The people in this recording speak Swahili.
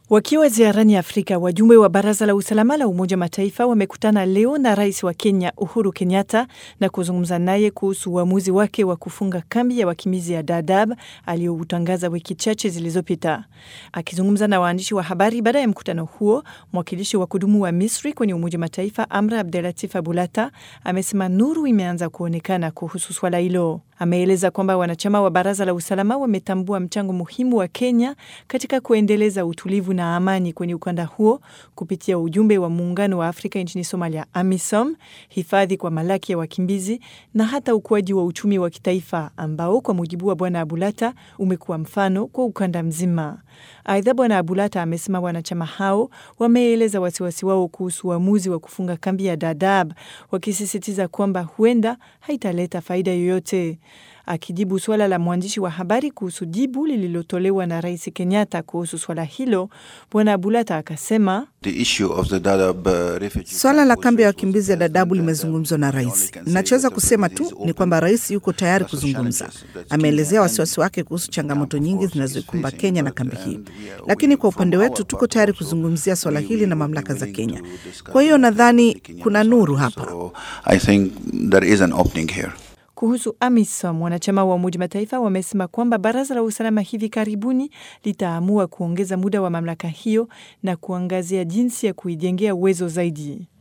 Wakiwa ziarani Afrika, wajumbe wa Baraza la Usalama la Umoja Mataifa wamekutana leo na rais wa Kenya Uhuru Kenyatta na kuzungumza naye kuhusu uamuzi wake wa kufunga kambi ya wakimbizi ya Dadaab aliyoutangaza wiki chache zilizopita. Akizungumza na waandishi wa habari baada ya mkutano huo, mwakilishi wa kudumu wa Misri kwenye Umoja Mataifa Amra Abdelatif Abulata amesema nuru imeanza kuonekana kuhusu swala hilo. Ameeleza kwamba wanachama wa Baraza la Usalama wametambua mchango muhimu wa Kenya katika kuendeleza utulivu na amani kwenye ukanda huo kupitia ujumbe wa Muungano wa Afrika nchini Somalia, AMISOM, hifadhi kwa malaki ya wakimbizi na hata ukuaji wa uchumi wa kitaifa ambao kwa mujibu wa Bwana Abulata umekuwa mfano kwa ukanda mzima. Aidha, Bwana Abulata amesema wanachama hao wameeleza wasiwasi wao kuhusu uamuzi wa kufunga kambi ya Dadaab, wakisisitiza kwamba huenda haitaleta faida yoyote. Akijibu suala la mwandishi wa habari kuhusu jibu lililotolewa na Rais Kenyatta kuhusu swala hilo, Bwana Abulata akasema Swala la kambi ya wakimbizi ya Dadabu limezungumzwa na rais. Ninachoweza kusema tu ni kwamba rais yuko tayari kuzungumza. Ameelezea wasiwasi wake kuhusu changamoto nyingi zinazoikumba Kenya na kambi hii, lakini kwa upande wetu tuko tayari kuzungumzia swala hili na mamlaka za Kenya. Kwa hiyo nadhani kuna nuru hapa. Kuhusu AMISOM, wanachama wa Umoja Mataifa wamesema kwamba Baraza la Usalama hivi karibuni litaamua kuongeza muda wa mamlaka hiyo na kuangazia jinsi ya kuijengea uwezo zaidi.